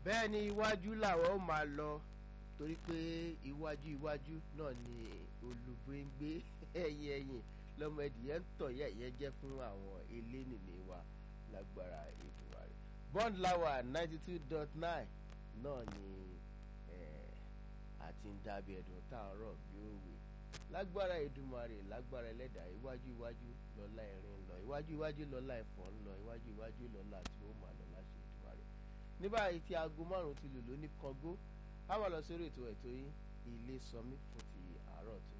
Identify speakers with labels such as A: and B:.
A: bẹ́ẹ̀ ni iwájú làwọn ó máa lọ torí pé iwájú iwájú náà ni olùgbéngbé ẹ̀yìn ẹ̀yìn lọ́mọ ẹ̀dìyẹ ń tọ̀ yẹ̀yẹ́ jẹ́ fún àwọn elénìní wa lágbára ìdùnnà rẹ̀ bond lawa ninety two dot nine náà ni àti ń dábì ẹ̀dùn táàrọ̀ bí òwe lágbára Èdùmàrè lágbára ẹlẹ́dàá iwájú iwájú lọ́lá ẹ̀rín ń lọ iwájú iwájú lọ́lá ẹ̀fọ́ ń lọ iwájú iwájú lọ́lá tí ó máa lọ láṣẹ Èdùmàrè ní báyìí tí aago márùn ti lù lóní kọgó á máa lọ sórí ètò ẹ̀tọ́ yín ilé sọmí fún ti àárọ̀ tó